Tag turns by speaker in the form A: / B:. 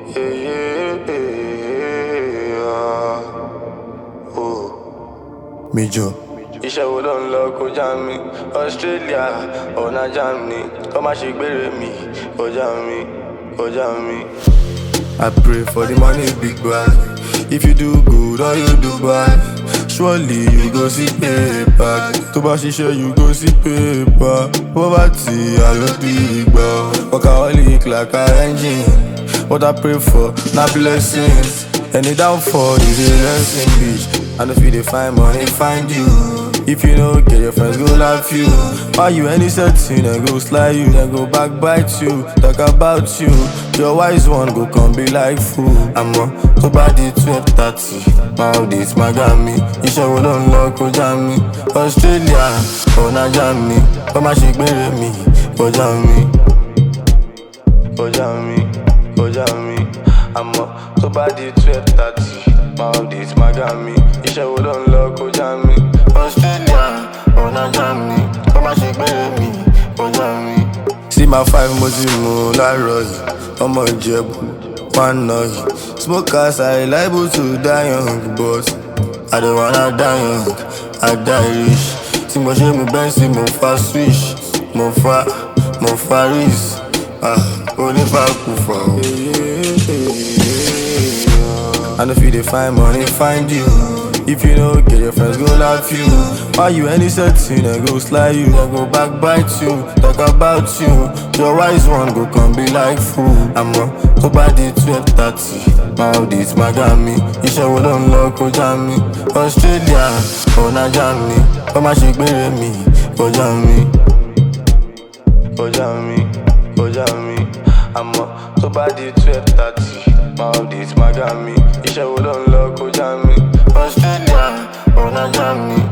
A: Major.
B: iṣẹ́ wo ló ń lọ kọjá mi Australia ọ̀nà Germany kọ́ má ṣe gbére mi kọjá mi kọjá mi.
A: I pray for the money big bag. If you do good or you do bad, surely you go see paper. Tó bá ṣiṣẹ́ you go see paper. Poverty I no big gbọ́. Workaholic like a engine. What I pray for na blessings. Any downfall is a lesson bitch. I know if you dey find money find you. If you no get your friends go laugh you. Why you any setting then go slide you, then go backbite you, talk about you. Your wise one go come be like fool. Àmọ́ tó bá di twelve thirty, máa ò dé tí máa gá mi. Iṣẹ́ wo ló ń lọ kọjá mi? Australia ọ̀nà Germany, kọ́ má ṣe gbére mi, kọjá mi.
B: kọjá mi kọjá mi àmọ́ tó bá di twelve thirty máa ò dé tí máa gá mi iṣẹ́ wo ló ń lọ kọjá mi.
A: Australia ọ̀nà Germany, kọ́ má ṣe gbére mi, kọjá mi. See my five mo ti mú láàárọ̀ yìí, ọmọ Ìjẹ̀bú, one nọ yìí. Smokers are liable to die young but I don't wanna die young, I die rich. Tí mo ṣe mu Benz, mo fa switch, mo fa, mo fa wrist. Ah, onífàkù fà ó. I know if you dey find money, find you. If you no get your friends, go laugh you. Why you any setting, then go slide you, then go backbite you, talk about you. Your wise one go come be like fool. Àmọ́ tó bá di twelve thirty, máa ò dé tí máa gá mi. Iṣẹ́ wo ló ń lọ kọjá mi? Australia ọ̀nà Germany, kọ́ má ṣe gbére mi, kọjá mi.
B: kọjá mi kọjá mi àmọ́ tó bá di twelve thirty máa ò dé tí máa gá mi iṣẹ́ wo ló ń lọ kọjá mi.
A: Australia ọ̀nà Germany,